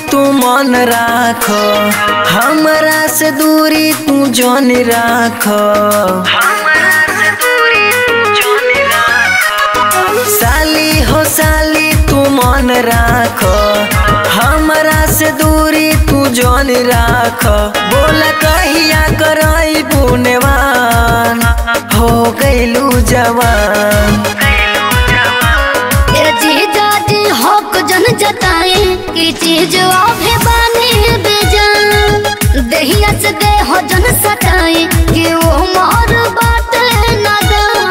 तू मन राख हमरा से दूरी तू जन राख साली हो साली तू मन राख हमरा से दूरी तू जन राख बोल कहिया करई पुण्यवान हो गइलू जवान ए जीजा जी हक जन जताए कि चीज अभे बने बेजान देहिया से देह जन सटाए कि वो मोर बात नदान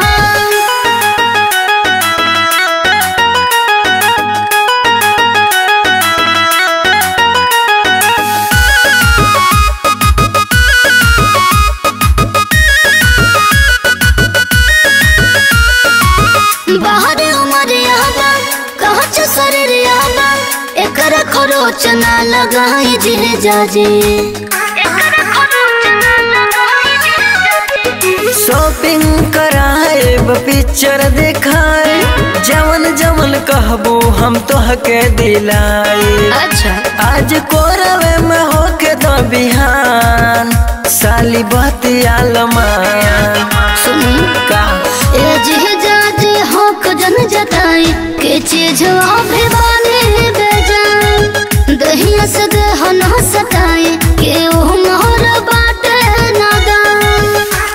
बाहर उमर याबा कहाँ छ शरीर याबा एकर खरोच ना लगाई जे जाजे एकर खरोच ना लगाई जे जाजे शॉपिंग कराए पिक्चर दिखाए जवन जवन कहबो हम तोहके दिलाए अच्छा आज कोरवे में होके दो बिहान साली बतिया लमान सुनी का ए जे जाजे हक जन जताई के चीज अभी बने बेजान दहिया से देह न सताई के ओ मोर बाटे नादान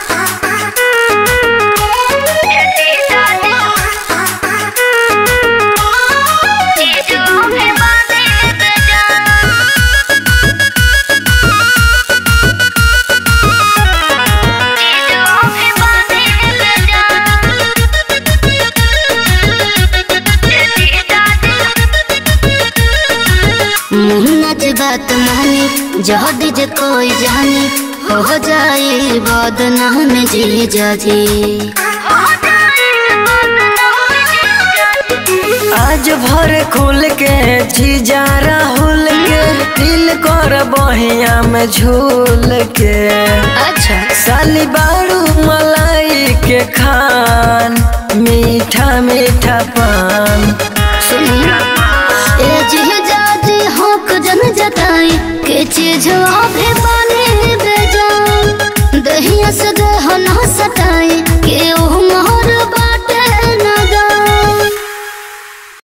चीज अभी बने बेजान मुन्नत बात मानी जहद जे कोई जानी हो जाए बदनाम जी जाजी आज भर खुल के जीजा राहुल के दिल कर बहिया में झूल के अच्छा साली बारू मलाई के खान मीठा मीठा पान सुनी ए जी जाजी हक जन जताई के चीज अभी बने बेजान दहिया से देह न सताई